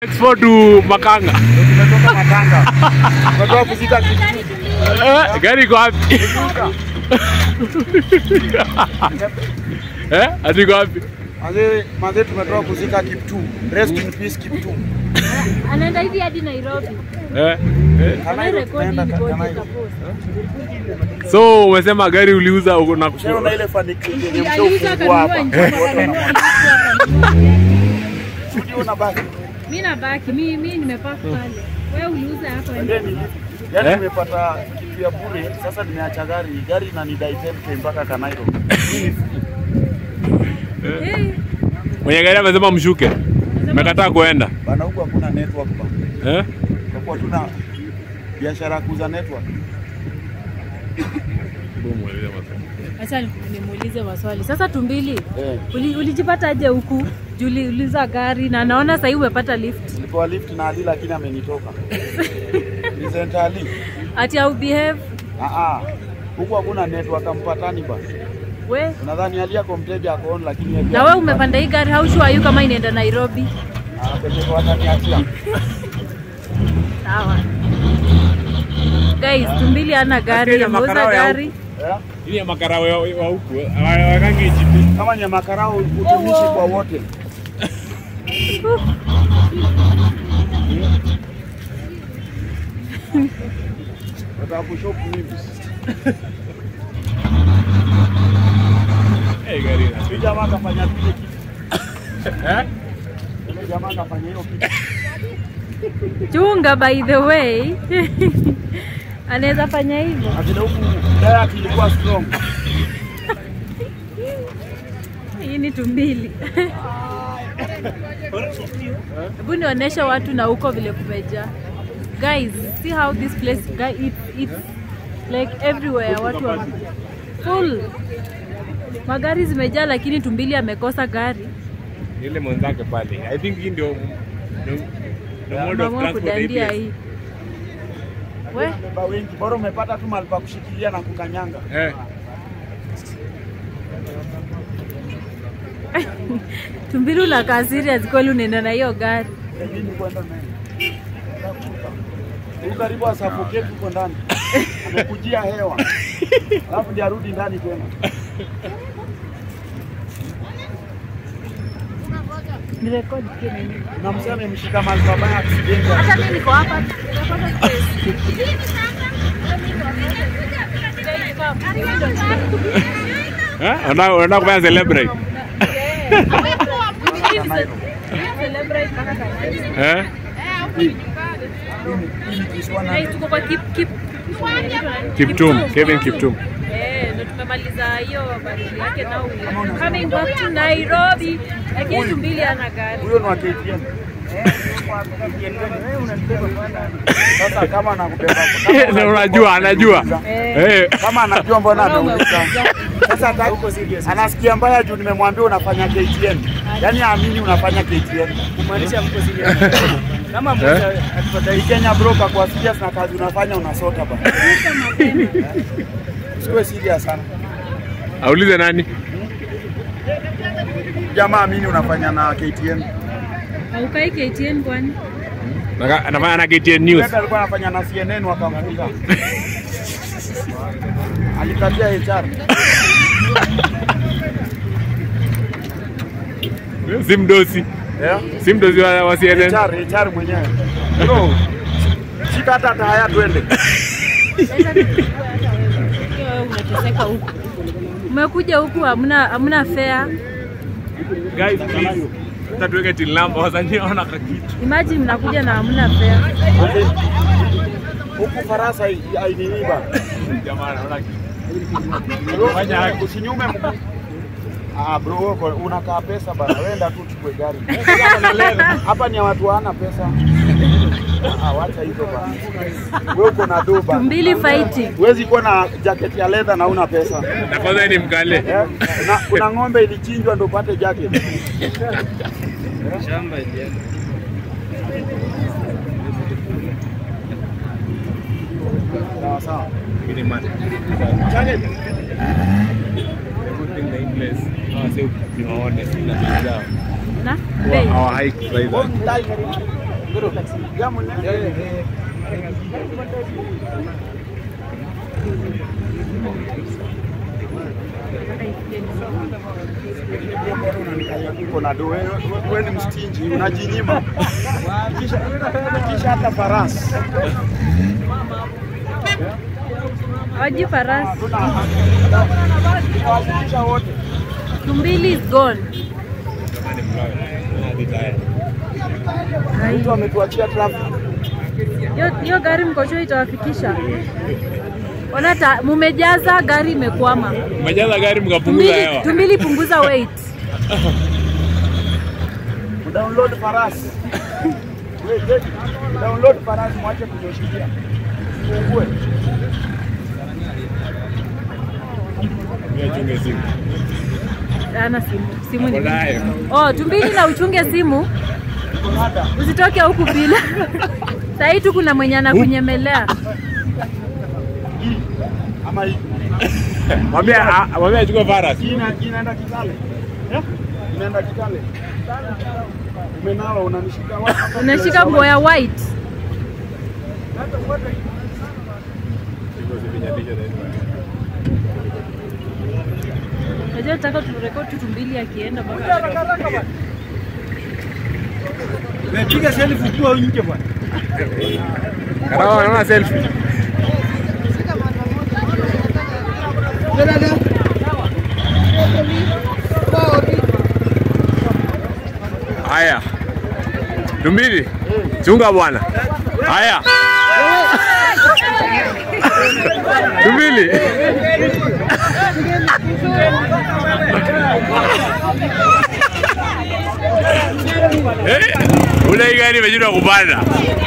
Export to Makanga. Tumetoka Makanga. Tumetoka kufika Kitui. Eh, gari iko wapi? Eh, ati iko wapi? Mazee, mazee tumetoka kuzika Kiptu. Rest in peace Kiptu. anaenda hivi hadi Nairobi. Eh. eh. Kanairo Rekodi tunaenda ngoja Kanairo. itapost. So umesema gari uliuza uko na Ushaona ile fanikio yenye Aliuza mshofungua hapa. akanunua nje, akanunua nje, akanunua. Ujiona basi. Mimi nabaki, mimi mimi nimepaka pale. Wewe uliuza hapo ende. Yaani yaani Eh? nimepata kitu ya bure, sasa nimeacha gari. Gari inanidai 10k mpaka Kanairo. Eh, Mwenye gari amesema mshuke. Mekataa kuenda. Bana huku hakuna network bana. Eh? Kwa kuwa tuna biashara ya kuuza network. Acha nimuulize maswali. Sasa tumbili, Eh. uli, ulijipata aje huku? Juu uliuliza gari na naona sasa umepata lift. Nilipewa lift na Ali lakini amenitoka. Present Ali. Ati au behave Ah ah. Huku hakuna network ampatani bana. we. Nadhani Ali ako mteja ako on lakini yeye Na wewe umepanda hii gari, how sure are you kama inaenda Nairobi? anapeleka wataniachia. Sawa. Guys, tumbili ana gari, Lakini ameuza makarao ya gari. Eh? Ili ya makarawe wa huku wakange GP. Kama ni makarao utumishi kwa wote. Nataka kushop hivi. Eh, gari na. Huyu jamaa kafanya vile kitu. Eh? Yule jamaa kafanya hiyo kitu. Chunga by the way. Anaweza fanya hivyo. Na vile huku diet ilikuwa strong. Hii ni tumbili. Hebu nionyeshe watu na huko vile kumejaa. Guys, see how this place guy it's, it's like everywhere watu wa full. Magari zimejaa lakini tumbili amekosa gari. Ile mwenzake pale. I think hii ndio ndio- ndio mode of Mama transport kudandia ABS. hii. We, Beba wengi. Bora umepata tu mahali pa kushikilia na kukanyanga. Eh. tumbili unakaa serious kweli unaenda na hiyo gari. Mimi kwenda naye. Huyu karibu asafokate huko ndani. Amekujia hewa. Alafu ndiye arudi ndani tena. Ni record nini? Na mzee amemshika mahali pabaya accident. Hata mimi niko hapa. Eh? Unataka unataka kufanya celebrate. Eh? Hey, tuko kwa Kip Kip Kiptum, Kevin Kiptum. Eh, ndo tumemaliza hiyo baridi yake now coming back to Nairobi. Lakini tumbili ana gari. Huyo ni wa KTN. Sasa kama anakubeba Na unajua anajua. Eh. kama anajua mbona Mbona ameuliza. umeuliza? Sasa hata- anasikia mbaya juu nimemwambia unafanya KTN. Yaani aamini unafanya KTN. Kumaanisha mko serious. Kama Eh? Hii Kenya broker kwa serious na kazi unafanya unasota bana. Usiwe serious sana. Aulize nani? Jamaa amini unafanya na KTN. Haukai KTN kwani? Naka- Anafanya na KTN News. Weka alikuwa anafanya na CNN wakamfuta. Alikatia HR. Si mdosi. Yeah. Si mdosi wa wa CNN. HR, HR mwenyewe. Bro, shika hata taya twende. Wewe unateseka huku. Umekuja huku hamna hamna fare. Guys, please. Sasa tuweke till number wasanii hawana kakitu. Imagine mnakuja na hamna fare. Huku Farasa ainini bana. Jamaa anaona kitu. Bro, Fanya haki. Usinyume mguu. Ah bro, wewe uko- unakaa pesa bana. Wenda tu chukue gari. Hapa ni ya watu hawana pesa. Ah, wacha hizo bana. Wewe uko na do bana. Tumbili fighting. Huwezi kuwa na jacket ya leather na una pesa. Na kwanza ni mkale. Eh? Na, kuna ng'ombe ilichinjwa ndo upate jacket. Sawa sawa. Mimi ni man. Jacket. Everything the English. Ah, sio tunaone na tunaona. Na bei. Our high price. One time. Jamu ne? Uko na do wewe wewe ni mstinji, unajinyima. Kisha kisha hata farasi. Waji farasi. Kisha wote. Tumbili is gone. Hai. Mtu ametuachia traffic. Hiyo hiyo gari mkocho itawafikisha. Ona ta, mumejaza gari imekwama. Umejaza gari mkapunguza Tumbili, hewa. tumbili punguza weight. Download farasi. Wait, wait. Download farasi mwache kunyoshikia. Fungue. Chunge simu. Ana simu. Simu ni Uko nayo. Oh, tumbili na uchunge simu. Usitoke huku bila. Sahii tu kuna mwenye anakunyemelea. Hii. Ama hii. Mwambie a- mwambie achukue faras. Hii ina- inaenda Kitale. Eh? Inaenda Kitale. Umenawa unanishika wapi? Unashika nguo ya white. Najua nataka turekodi tu tumbili akienda mpaka Piga selfie ukiwa nje bwana. Karawa anaona selfie. Haya. Tumbili. Chunga bwana. Haya. Tumbili. Eh, Ule hii gari imeshindwa kupanda.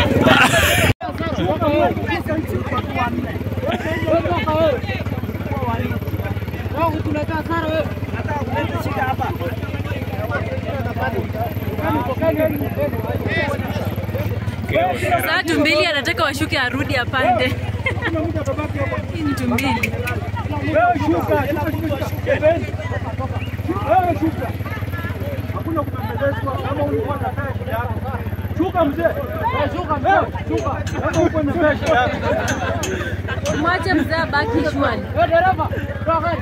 Sasa tumbili anataka washuke arudi apande. Hii ni tumbili. Wewe shuka, shuka, shuka, shuka. Wewe shuka. Hakuna kupembelezwa kama ulikuwa unataka kijana. Shuka mzee. Wewe shuka mzee. Shuka. Kama uko na pesa. Mwache mzee abaki shwari. Wewe dereva. Toa gari.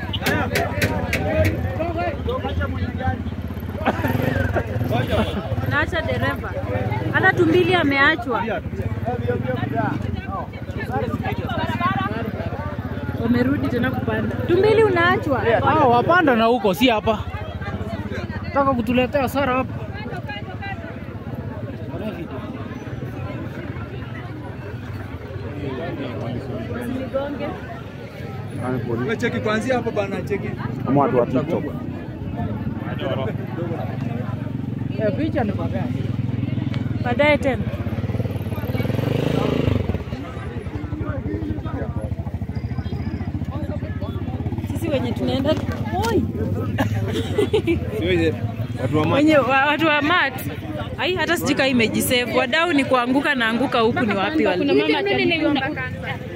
Naacha dereva. Hata tumbili ameachwa. Wamerudi tena kupanda. Tumbili unaachwa. Ah, wapanda na huko si hapa. Taka kutuletea hasara hapa. Cheki kuanzia hapo bana, cheki. Kama watu wa TikTok. Eh, picha ni baadaye. Baadaye tena. Sisi wenye tunaenda Oi! Watu wa wenye wa- watu wa mat ai hata sijui kama imejisave wadau ni kuanguka na anguka huku ni wapi wali